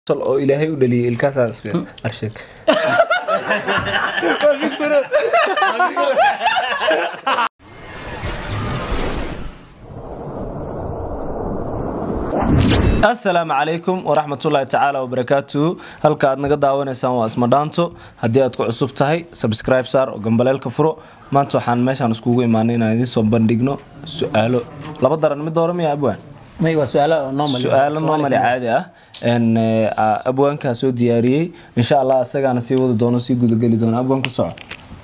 oo ilaahay u dhaliyay ilkaasaas arsheg asalaamu calaykum waraxmatullaahi tacaala wabarakaatuhu halka aad naga daawanaysaan waa ismadhaanto haddii aad ku cusub tahay sabscribe saar oo gambaleelka furo maanta waxaan meeshaan iskugu imaanay inaan idiin soo bandhigno su-aalo laba daran mid hore miya abwaan may waa su-aalo normal su-aalo normali caadi ah n abwaankaa soo diyaariyey insha allah isagaana sii wadi doono sii gudageli doono abwaan ku soco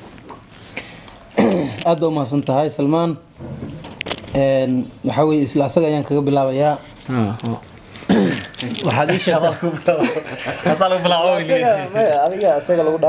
aad baa umahadsan tahay salmaan waxaa weye isla asaga ayaan kaga bilaabayaa waxaad ii sheegtaa adiga isaga lagu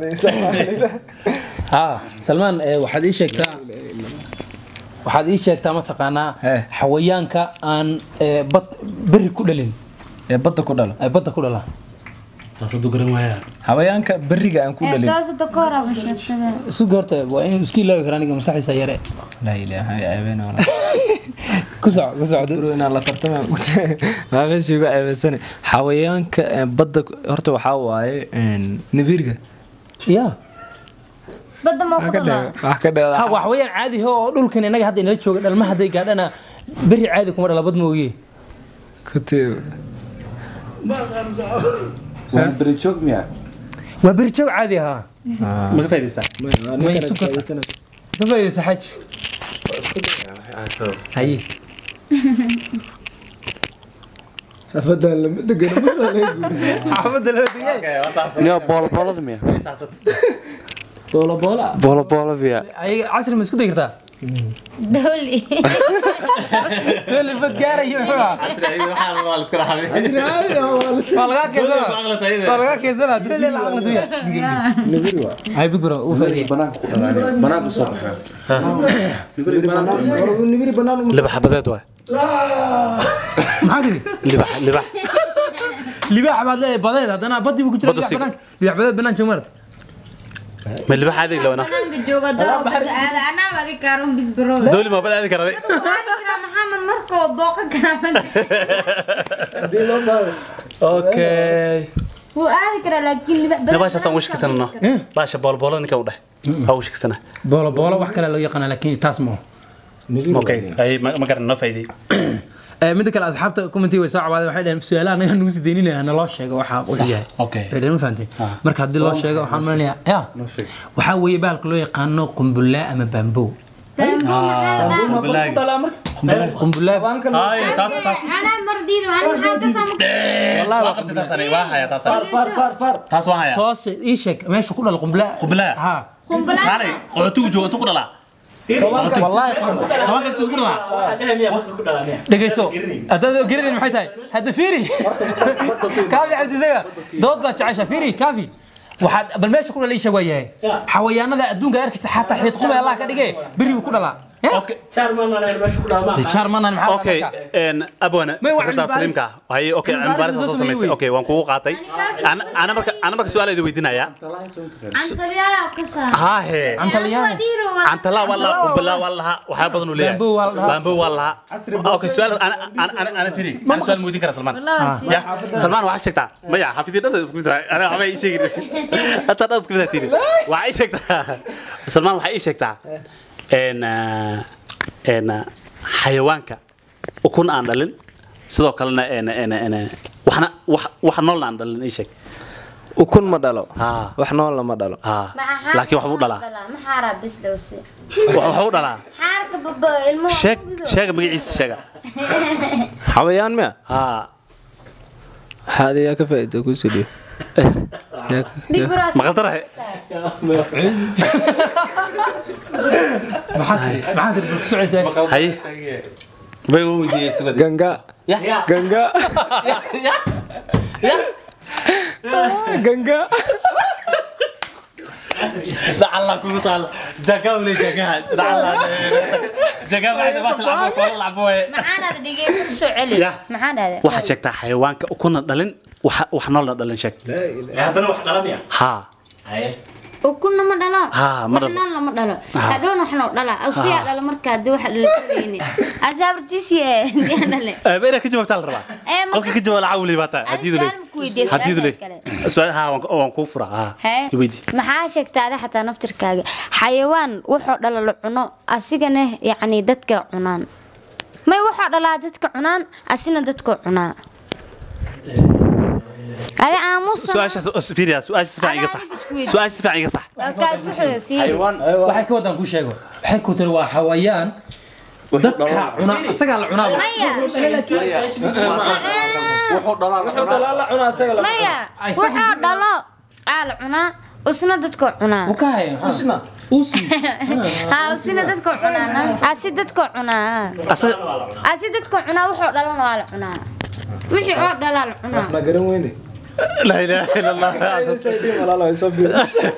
ha salmaan eh, waxaad ii sheegtaa waxaad ii sheegtaa mataqaanaa He. xawayaanka aan eh, bad beri ku dhalin ee badda ku dhalo ay badda ku dhala habayaanka beriga aan ku dhalin taas hadda ka hor aba sheegtada isu goorta waa inuu iska ilaawi karaa aniga maskaxdiisa yare laa ilaaha ceebeen walaa ku soco ku socdo bro inaan la tartama maa meesha igu ceebeysane xawayaanka ee badda ku- horta waxaa waaye nabirga ya badda ma ku dhalaa wax ka dheeda ha waa xawayaan caadi ah oo dhulkan inaga hadda inala jooga dhalma hadday gaadhana beri caadi kuma dhala bad mooye kutee berijoog miya waa beri joog caadi ahaa maga faa'idaystaa may isu karta ka faa'iidaysa xaj haye xafadan lama degano xaafadda loo degay niyo booloboolada miya boola boola booloboolo miya ay casri ma isku day kartaa dowli dole bad gaarayo muxuu ahaa casri caadi ah, waa lagaa keensana waa lagaa keensana dole la aqli duya hay big bro uu faa'iideeyay banaanka ku dhalaa banaanka soo baxaa libax badeed waay maxaa tiri libax libax libaax baad leedahay badeed haddana badii buu ku jira Badda libaax sig- banaanka libaax badeed banaan jooga marata ma libax aadi lawana banaanka jooga daro badda aada anaa adi kaaron big bro dooli ma bad aadi karaday waadi karaa maxamed markoo booqan karaa badda okay wuu aadi karaa laakiin libax ne baashaasaan wishkisanano baasha boolboolada ninkan u dheh waa wishkisana boola boola wax kale loo yaqaana laakiin taas ma okay ay ma ma garan noo faa'iiday midda kale asxaabta commenti way soo cawaadeen waxay dhaheen su-aalaha anaga nagu sii deyninaya naloo sheego waxaa wuxuu yahay okay bay dhaheen ma fahamtay marka haddii loo sheego waxaan malinayaa ya waxaa weeye bahalka loo yaqaano qumbulaa ama baambow bambo maxaa la qumbulaa ay taas taas anaa mar dhiiri ani maxaa ka samu waa qabtay taas aniga waa haya taas aniga taas waan haya soose ii sheeg meesha ku dhala qumbulaa Qumbulaa? ha qumbulaa kaalay qodotugu jooga intuu ku dhalaa wallaahi tobanka intuu ku dhalaa dhegayso haddaad garanayn maxay tahay hadda fiiri kaafi cabdisaga dood baad jecesha fiiri kaafi waxaad bal meesha ku dhala ii sheeg waa yahay xawayaanada adduunka arkaysa xataa xiid qumay allah ka dhigay beri buu ku dhalaa okay de charmanan maxaa okay en abwana May waa fikrada cilmi baaris. saliimka hay okay Cilmi cilmi baaris baaris soo soo samaysay sameeyey. okay waan kugu qaatay ana ana marka ana marka su'aal idin weydiinaya antaliyaa ka saa ha he Antaliyaana. dhiiro antala wala qumbala wala waxa badan u leeyahay Bamboo waa la dhahaa. bamboo wala okay su'aal ana ana ana ana firi ana su'aal weydiin kara salman ya salman waxa sheegtaa maya xafidi dhan isku mid tahay ana waxba ii sheegi hata dhan isku mid tahay waxa ii sheegtaa salman waxa ii sheegtaa en en xayawaanka ukun aan dhalin sidoo kalena en en en waxna wax wax nool aan dhalin ii sheeg ukun ma dhalo ha wax noolna ma dhalo ha laakiin waxbuu dhalaa maxaaraa bis dhowse waxbuu dhalaa xaarka baba ilmuhu sheeg sheega magaciisa sheega xawayaan miya ha waxaa adigaa ka faa'iida ku soo dhiyo big bro maqaldarahe maxaa tiri maxaa tiri ku socaysaa haye bay u weydiiyey sugad ganga ganga ganga dacalla kugu taal jaga wle jagaha dacalla jaga baxda baasha lacabo koola lacabo waye maxaanaad dhegeysa ku soo celi Ya. maxaa dhahda waxaad sheegtaa xayawaanka ukuna dhalin wax wax noolna dhalin sheeg haddana wax dhalamaya ha ukuna ma dhalo Ha, ma dhalo. waxna lama dhalo hadhowna waxna u dhala awsiyaa dhala markaa dee waxa dhalatabayni asaabartiisiye diyaa dhale ba inaad ka jawaabtaa la rabaa Ee, ma qofka ka jawaab lacag weli baataa Aan hadiidu le su'aal ku weydiiyey, hadiidu le su'aashaas kale. su'aal ha waan- waan kuu furaa ha Hee? iweydi maxaa sheegtaa adi xataa naftirkaaga xayawaan wuxuu dhala la cuno asigana yacni dadka cunaan may wuxuu dhalaa dadka cunaan asina dadka cunaa adi aamusa su-aashaas fiiriya su-aasha si fiican iga sax su-aasha si fiican iga sax kaas wuxuu fiiri waxay ka wadaan kuu sheego waxay ku tiri waa xawayaan dadka cuna asagaa la cunaa maya wuxuu dhalaa la cunaa la cunaa asaga la maya Ay, wuxuu dhalo aa la cunaa usna dadka cunaa u ka haya Usna. usi ha usina dadka cunaa asi dadka cunaa asaga asi dadka cunaa wuxuu dhalana waa la cunaa wixii oo dhalaa la cunaa ma garan weyne laa ilaaha ila allah walaalo ay soo fiir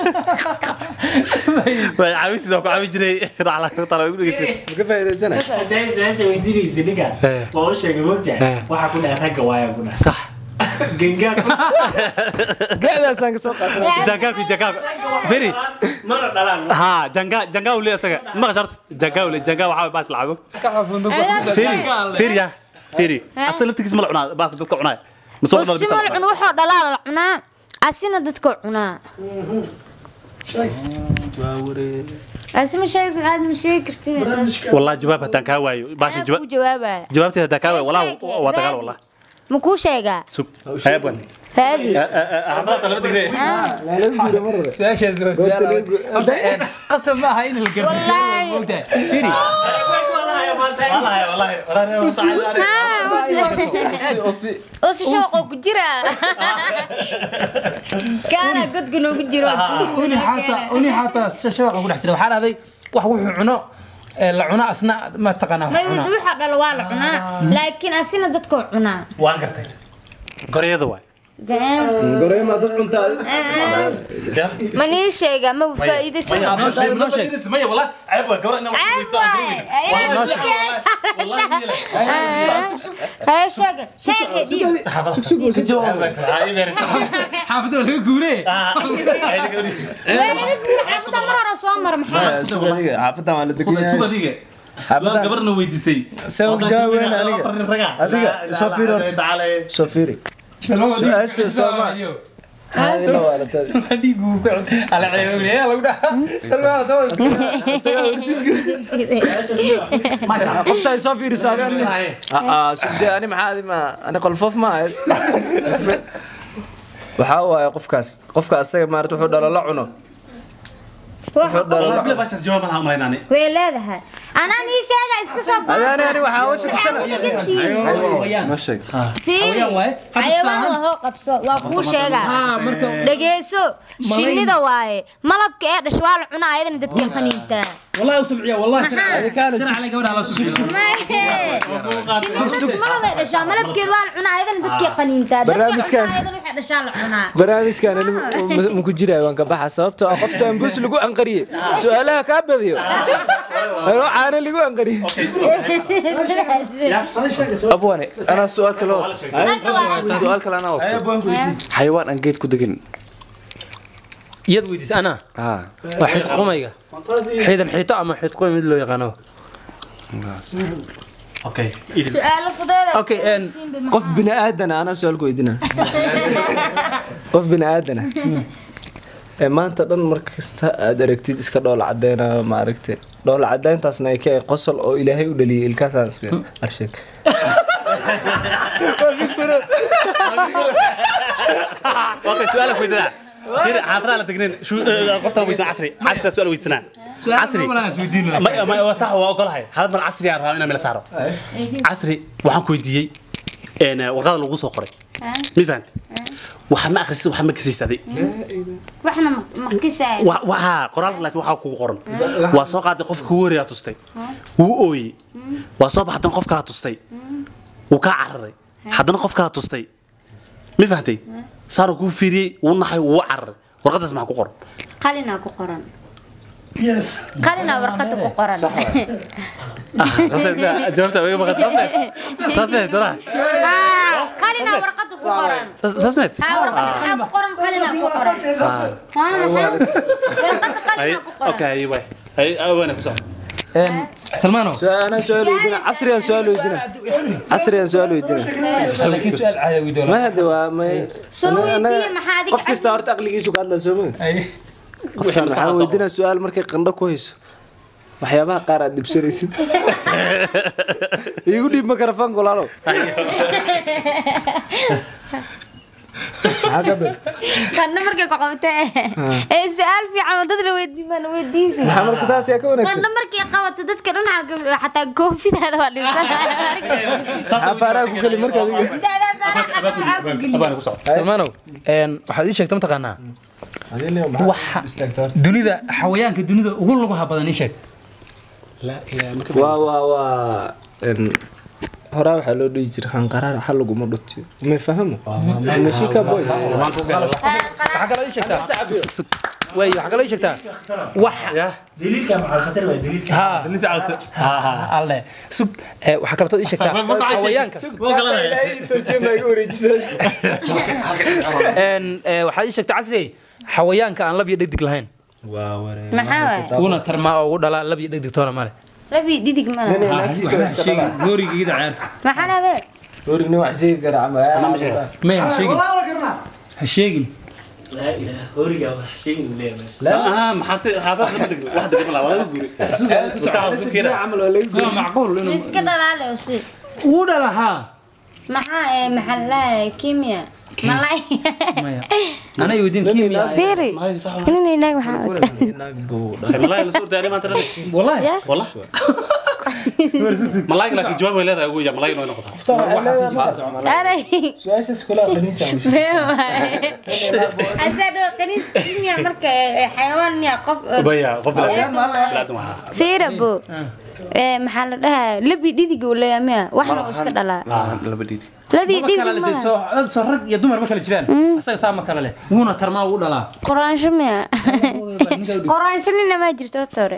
way caawi sidoo ku caawi jiray racla ku tala ugu dhegeysan ka faa'iideysana hadday su-aasha weydiinaysa ninkaas Eh. waa u sheegay mogtahay waxaa ku dhahay ragga waaya ku dhahay sax gengaa ku gacdaasaan ka soo qaatay jangaaku jangaaku firi mana dhalaan ha janga janga ule asaga ma qasharta janga ule janga waxa way baas lacago firi firi ya firi asal laftigiis ma la cunaa baas dadka cunaa ma soo cunaa usima la cun wuxuu dhalaa la cunaa asina dadka cunaa asima sheeg aad ma sheegi kartin والله جواب هدان كا وايو باشا ku جواب jawaabaya جوابتي هدان كا وايو والله Sheeg, ودغال raadi. والله ma kuu sheegaa سوق هيا بون raadi حضرت لما تقري su-aashaas waa su-aal Hadda, qasab ma aha in la Wallaahi. garbiso firi والله والله usi shooqoo ku jira kaana godka noogu jiro uni xataa uni xataa shabaqa ku dhex jira waxaa dhahday wax wuxuu cuno ee la cuno asna ma taqaanaa wax may cunaa wuxuu dhalo waa la cunaa laakiin asina dadkoo cunaa وان قرتي قريده واي goreema dad cuntaa ma nii sheega ma faa'iidaysan noo sheeg ميه والله عيب قبر انه haya sheega sheega dhiib xaafadda waa laga guuree xaafadda mar hore soo mar maxaa xaafadan waa la degan سوق yahay ديغه xaafadda gabarna weydiisay Saan ku jawaabeyna aniga. Adiga, soo fiir horta. taale soo fiiri su-aasha sooma Haadina waa la taadi. qofta ay soo fiiriso adaan sugde ani maxaa adi ma ani qolfoof ma ahayd waxaa waaye qofkaas qofka asaga maarata wuxuu dhalo la cuno wuxuu dhalo la والله بلا cuno باش جواب انا امريناني way leedahay anaa nii sheega iska soo adaani ani waxaa oo shakisana ma sheeg fiiri xayawaan waa hoo qabso waa kuu sheegaa dhegeyso shinnida waaye malabka ee dhash waa la cunaa ayadana dadkay qaniintaa والله وسمعيه والله شرع شرع عليك قبل على سوق سوق shinnida malabay dhashaa malabkeeda waa la cunaa ayadana dadkay qaniintaa dadkay Barnaamijkan- cunaa ayadana waxay dhashaa la cunaa barnaamijkan ani ma- ma ku jiraayo waan ka baxa sababtoo ah qof saambuus lagu anqariyey su-aalaha kaa badiyo anoo caano lagu anqariyey abwane anaa su-aal kale wato su-aal kale anaa wato xayawaan aan geed ku degin iyad weydiis anaa haa waa xid qumayga xiidan xiito ama xid qumay mid loo yaqaano اوكي ايدي su-aalo fudeeda Okay, and qof bini aadana anaa su-aal ku weydina qof bini aadana ee maanta dhan mar kasta aad aragtid iska dhoola cadeynayo ma aragte dhoola cadeyntaasna ay ka ahayd qosol oo ilaahay u dhaliyay ilkaasaan arsheeg اوكي سؤالك ويدنا كده حافظ على تجنين شو قفتها ويدنا عصري عصري سؤال ويدنا عصري ما ما هو صح هو اقول هاي هذا من عصري انا انا من سارو عصري waxaan ku weydiiyey een warqada lagu soo qoray mid fahant waxa ma akhrisid waxa ma kasaysaday waxna ma kisaay waxa qoraal laakiin waxa kugu qoran waa soo qaaday qofka kugu horeeyaa tustay wuu ooyey waa soo baxdan qof kala tustay wuu kaa cararay haddana qof kala tustay ma fahantay saaro kuu fiiriyey wuu naxay wuu cararay warqadaas maxaa ku qoran qalinaa ku qoran qalinaa warqada ku qoran jawaabta iga maqan taas taas taas Haa, qalinaa warqada ku qoran sasmed haa warqada maxaa ku qoran qalina ku qoran waa maxay warqada qalina ku qoran okay ay way ay awana ku socdo salmaano انا سؤال ويدينا عصري سؤال ويدينا عصري سؤال ويدينا laakiin su-aal caadi weydiin ما هذا ما soo weydiiye maxaa adiga qof kasta horta aqligiisu ka hadla soo ma qofkan waxaa weydiinaa su-aal markay qandho ku hayso waxyaabaha qaar aad dibsanaysid igu dhiib makarafoonka walaalow maxaa ka bil qandho markay ku qabtee ee su-aal fiican oo dad la weydiin baan weydiisi maxaa marka taas yaa ka wanaagsan qandho markay qabato dadka dhan xagga- xataa koofidaada waa dhibsanaya maxaa faaraha ku geli marka adiga Sidaada faraha xataa waxaa ku geliya. abana ku socdo salmaanow een, waxaad ii sheegta mataqaanaa waxa dunida xawayaanka dunida ugu lugaha badan ii sheeg la ilaa marka waa waa waa een, horaa waxaa loo dhihi jira hanqaraar xal laguma dhutiyo may fahamo mashika point waxaa kaloo ii sheegtaa way waxaa kaloo ii sheegtaa wax daliilka maxaa khatar waa daliilka ha alle sug ee, waxaa kaloo ii sheegtaa xawayaanka een, ee, waxaad ii sheegtaa casri xawayaanka aan lab iyo dhegdig lahayn maxaa waay uuna tarmaa oo ugu dhalaa lab iyo dhegdig toona male labi dhidig mana goorigiida ciyaarta maxaa dhahde origni wax sheegi kara camal may ha sheegin ha sheegin laa ilaaha horiga wax sheegin leeyahay ah maxaa xaafad ma degno wax degno la wada guuri maskaxda ku kira camal waa laga waa macquul inuu iska dhalaale si uu dhalahaa maxaa ee maxaa lahaye kimia malay maya anay weydiin kimia fiiri inana inaag maxaa malaay la soo daari maanta dhan wallahi Ya. wallah malaay laakiin jawaab way leedahay ugu ya malaay inoo noqotaa aray su-aashaas kula qaniisa asaa dhoo qaniis kimia marka ee, xayawaan miya qof ee, baya qof ee, bilaa dumar. bilaa waxa fiira bo ee maxaa la dhahaa labi dhidig uu leeyahay miya waxna uu iska dhalaa laba dhiidi ladii ma dhidig kala leh ma soo dad soo rag iyo dumar ma kala jiraan asaga saa ma kala leh wuuna tarmaa ugu dhalaa qoraansho miya qoraansho nina ma jirto horta hore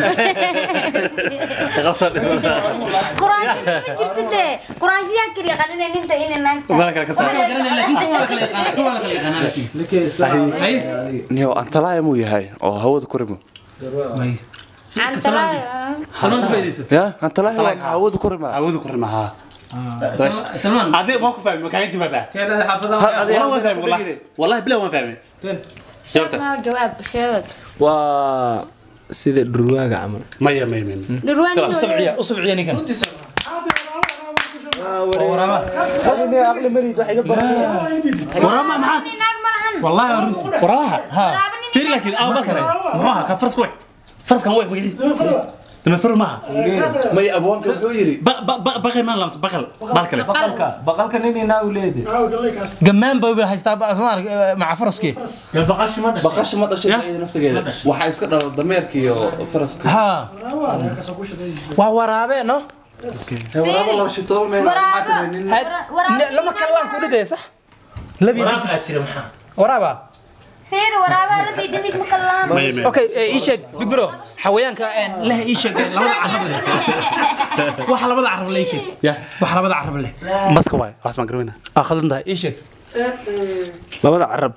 qoraansho ma jirto dee qoraanshiyaa keliya qanina ninta ina naagta Mala kale ka saar. laakiin kan waa la kala yaqaanaa kan waa la kala yaqaanaa laakiin Ay, niyo antalaaya muu yahay oo hawada ku rimo may cantalaayo salmaan ku faydayso ya antalaaya waa hawada ku rima awoodu ku rimaha salmaan adi ma ku fahmi kaaga jawaabaa keenada xaafadaha والله ما فاهم والله والله بلا ما فاهم جاوبتس Ma jawaab sheeg waa sida dhurwaaga camal مية مية مية dhurwaan u sabciya u sabciya ninkan waraaba aqli marid wax iga baran وراما معاك naag ma lahan wallahi waa runti وراها ha waraaba nin في لكن اه بكره معاها كان فرس كويك فرس كان ويك بقى لما فر معها may abwaanka wuxuu yidhi بقى ما لمس بقل بالكله baqalka baqalka nin inaa u leedi gamaan baa wada haystaa ba- asmaan maca faraskii yaa baqashi ma dhashay baqasha ma dhashay iyada naftigeeda waxaa iska dhala dameerka iyo faraska ha waa waraabe no waraaba laba shitoo meel waraaba waraaba lama kalaan ku dhidaya sax labi waraab aa jira maxaa waraaba fiir waraaba labi dhidig ma kala lahan مية مية okay ee, ii sheeg big bro xawayaanka een, leh ii sheeg ee, labada carab leh waxa labada carab leh ii sheeg يا waxa labada carab leh مسك واي اسمع قروينا aa khaldan tahay ii sheeg labada carab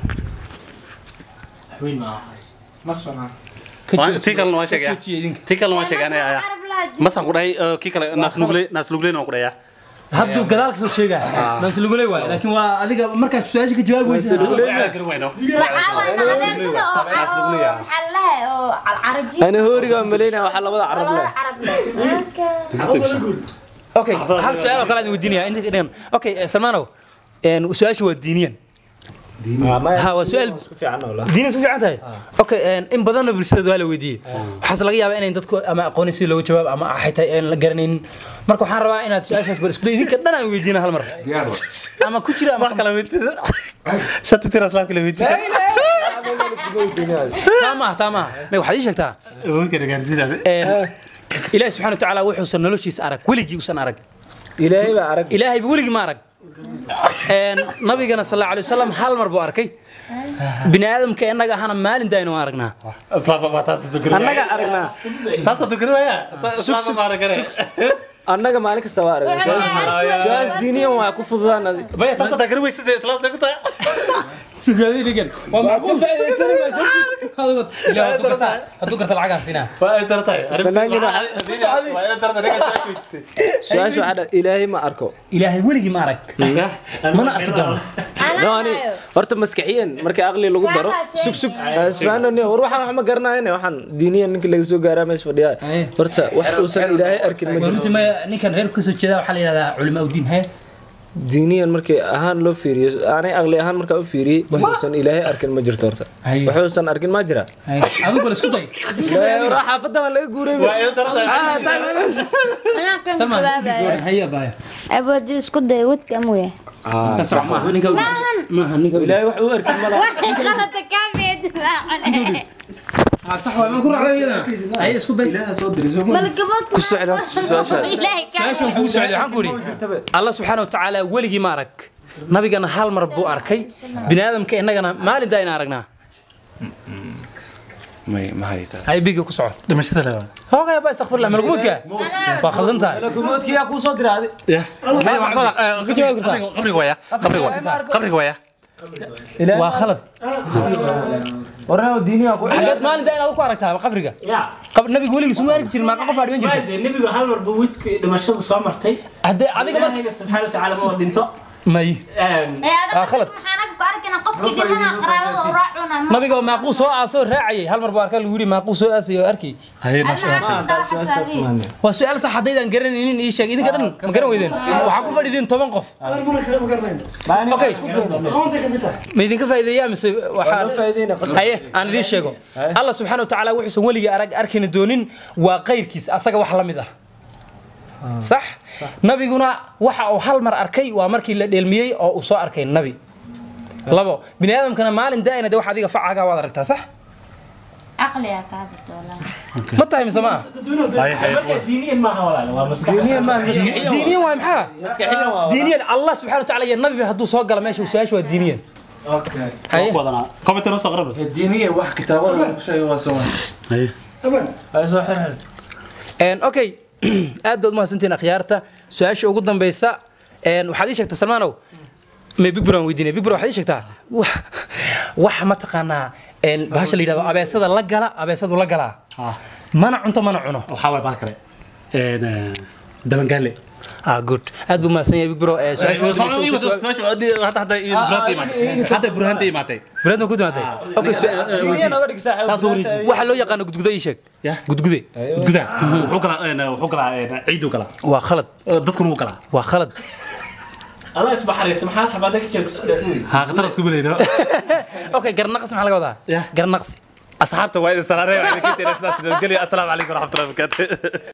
weyn ma ahaas ma sonaa تي كلنا ما شيء joojiya idinka تي كلنا ما شيء انا يا carab laha jira مسك قراي كي كلا ناس نقولي ناس نقولي نقول يا hadduu gadaal kasoo sheegaa maas luguley waay laakiin waa adiga markaas su-aasha ka jawaabi weysa قروينا waxaa waay naqdeen sida oo oo maxaa laha oo caraji ana hooriga waan malaynaya waxaa labada carab leh labada carab leh okay hal su-aal oo kale aan weydiinaya inta dhigan okay eh, salmaanow een, su-aasha waa diiniyan ha waa su-aal isku fiican oo la diiniyan isku fiican tahay okay een, in badanna bulshada waa la weydiiyey waxaase laga yaabaa inayn dadku ama aqoonin si looga jawaab ama xitaa aan la garanaynin marka waxaan rabaa inaad su-aashaas bal isku day idinka dhan aan weydiina hal mar ama ku jira ama كلا بيت شتى ترى اسلام كلا بيت taa maaha taa maaha may waxaad ii sheegtaa ممكن اقارسين هذا een, ilaahi subxana watacaala wuxuusan noloshiisa arag weligii usan arag ilaahay baa arag ilaahayba weligii ma arag Een, nabigana sal allahu alay wasalam hal mar buu arkay bini aadamka innaga ahana maalin daayna waan aragnaa اسلام ما تاسس تقرا annaga aragnaa تاسس تقرا يا اسلام ما رجع annaga maalin kasta waa aragnay su-aas diiniyan waa ku fududaan adi maya taas hataa gari weysada islaamsa ku tahay sugaadii dhigan waa macquul Adigu- Ilaahay hadduu gartaa hadduu garta lacagaha siinaa waa ay tartay Fanaanina- waa ay tartay ninka su-aasha weydiisay su-aasha waxaa dha ilaahay ma arko ilaahay weligii ma arag mana arki doono yani horta maskaxiyan marka aqli lagu daro sug sug isfahanani war waxaan wax ma garanayne waxaan diiniyan ninka laga soo gaaraa meesha fadhiyaa Aye. horta wax uusan ilaahay arkin ma waa jirto runtii maya ninkan reerku kasoo jeeda waxaa la yidhahdaa culamaa udiin hee diiniyan markii ahaan loo fiiriyo aanay aqli ahaan markaa u fiiriyey wax uusan ilaahay arkin ma jirto horta Aye. wax uusan arkin ma jira adigu bal isku day isku day adiga. war xaafadda waa laga guuray waa ay tartay anaa kan Samaan, jawaabaya haya baaya aboodi isku day wadka amuya maaha ninka maaha ninka ilaahay wax uu arkin ma laha waxay qalada kaameed Ah, sax waa ma ku raacday iyadana haya isku day malgabood ku socda horta su-aasha. ilaahay su-aashan kugu socday waxaan ku idhi allah subxaana watacaala weligii ma arag nabigana hal mar buu arkay bini aadamka innagana maalin daa ina aragnaa may ma haytaas hay biga ku soco dhimashada lewa hoogaya ba istakfirlah malguudka waa khaldan tahay gumoodkiyaa kuu soo diraaday qabriga waya qabriga waya qabriga waya waa khalad warnaa diiniyaa ku xaggeed maalin daa inaad ku aragtaa qabriga yaa Qab- nabiga weligiis uma arki jirin maaqa qof aa dhiman jirta de nebigu hal mar buu widka dhimashadu soo martay haddee adiga marka ilaahayna subxaana watacaala ma dhinto may Ah, khalad. maxaan ku arkina qofkii dhimana qaraabada u raacuna nabiga oo maaquu soo aasoo raacayay hal mar buu arkaa lagu yidhi maaquu soo aasayay oo arkay haye maasha waa su-aal sax haddaydaan garanaynin ii sheeg idinka dhan ma garan weydeen waxaa ku fadhidiin toban qof okay ma idinka faa'iideeyaa mise waxaa haye aan idiin sheego allah subxaana watacaala wuxuusan weligii arag arkayna doonin waa qayrkiis asaga wax la mid ah sax nabiguna waxa uu hal mar arkay waa markii la dheelmiyey oo uu soo arkay nabi labo bini aadamkana maalin daa'ina de wax adiga facaga waad aragtaa sax caqliga kaa bitoola ma tahay mise ma ah marka diiniyan maaha walaal waa maskax diiniyan waa maxaa diiniyan allah subxana watacaala iyo nabiba hadduu soo gala meesha su-aasha waa diiniyan haye wadanaa komentana soo qarab diiniya wax kitaabada lagu sheegay waa soo haye Een, okay aad baad umahadsantihiin akhyaarta su-aasha ugu dambeysa een, waxaad ii sheegtaa salmaanow may big bro aan weydiinay big bro waxaad ii sheegtaa wax- wax mataqaanaa een, bahasha la yidhahdo abeesada la gala abeesadu la galaa mana cunto mana cuno waxaa waay baal kale dabangaale ah good aad buu mahadsan yahay big bro ee, su-aasha ugu dambeysa hadda burhaanta imaatay bilaadma ku timaatay okay su- saas u wareeji waxa loo yaqaano gudguda ii sheeg ya gudgude gudgudaa wuxuu galaa wuxuu galaa ciiduu galaa waa khalad dadkuna wuu galaa waa khalad allah isbaxaraysa maxaad xabaada ka jeegto haa khatar isku badayno okay garnaqsi maxaa laga wadaa Yeah. garnaqsi asxaabta waa idin salaareen waa idin ka tiraysaa sidaas geliya assalaamu calaykum waraxmatullahi wabarakaatu